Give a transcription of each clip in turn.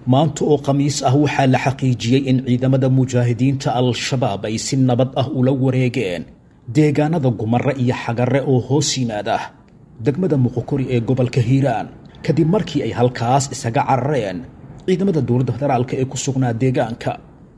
maanta oo khamiis ah waxaa la xaqiijiyey in ciidamada mujaahidiinta al-shabaab ay si nabad ah ula wareegeen deegaanada gumare iyo xagare oo hoos yimaada degmada muqokori ee gobolka hiiraan kadib markii ay halkaas isaga carareen ciidamada dowladda federaalka ee ku sugnaa deegaanka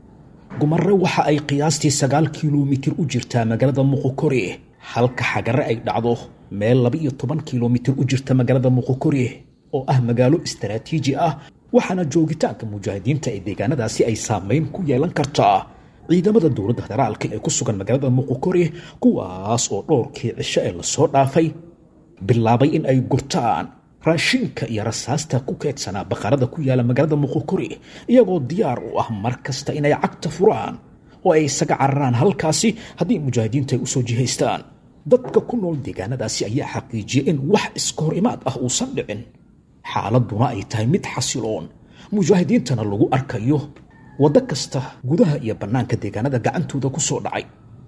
gumare waxa ay qiyaastii sagaal kilomitir u jirtaa magaalada muqokori halka xagare ay dhacdo meel laba-iyo toban kilomitir u jirta magaalada muqokori oo ah magaalo istaraatiiji ah waxaana joogitaanka mujaahidiinta ee deegaanadaasi ay saameyn ku yeelan kartaa ciidamada dowladda federaalka ee ku sugan magaalada muqokori kuwaas oo dhowrkii cisho ee lasoo dhaafay bilaabay in ay gurtaan raashinka iyo rasaasta ku keedsanaa baqarada ku yaala magaalada muqokori iyagoo diyaar u ah mar kasta inay cagta furaan oo ay isaga cararaan halkaasi haddii mujaahidiinta ay usoo jihaystaan dadka ku nool deegaanadaasi ayaa xaqiijiyay in wax iska hor imaad ah uusan dhicin xaaladuna ay tahay mid xasiloon mujaahidiintana lagu arkayo waddo kasta gudaha iyo bannaanka deegaanada gacantooda ku soo dhacay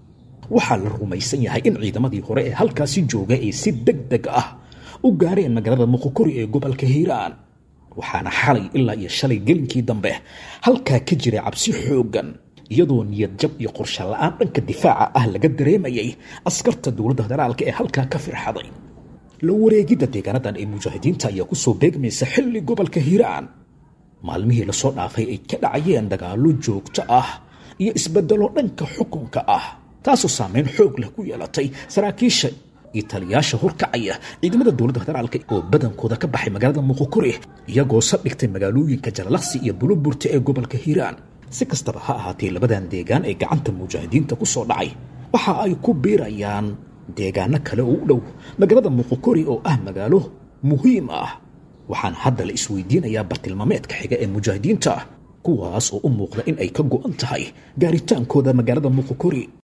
waxaa la rumaysan yahay in ciidamadii hore ee halkaasi jooga ay si deg deg ah u gaareen magaalada muqokori ee gobolka hiiraan waxaana xalay ilaa iyo shalay gelinkii dambe halkaa ka jiray cabsi xooggan iyadoo niyad jab iyo qorshe la-aan dhanka difaaca ah laga dareemayay askarta dowladda federaalka ee halkaa ka firxaday la wareegidda deegaanadan ee mujaahidiinta ayaa kusoo beegmaysa xilli gobolka hiiraan maalmihii lasoo dhaafay ay ka dhacayeen dagaallo joogto ah iyo isbedelo dhanka xukunka ah taasoo saameyn xoog leh ku yeelatay saraakiisha iyo taliyaasha horkacaya ciidamada dowladda federaalka oo badankooda ka baxay magaalada muqokori iyagoo sadhigtay magaalooyinka jalalaqsi iyo buluburta ee gobolka hiiraan si kastaba ha ahaatee labadan deegaan ee gacanta mujaahidiinta ku soo dhacay waxa ay ku biirayaan deegaano kale oo u dhow magaalada muqokori oo ah magaalo muhiim ah waxaana hadda la isweydiinayaa bartilmaameedka xiga ee mujaahidiinta kuwaas oo u muuqda in ay ka go'an tahay gaaritaankooda magaalada muqokori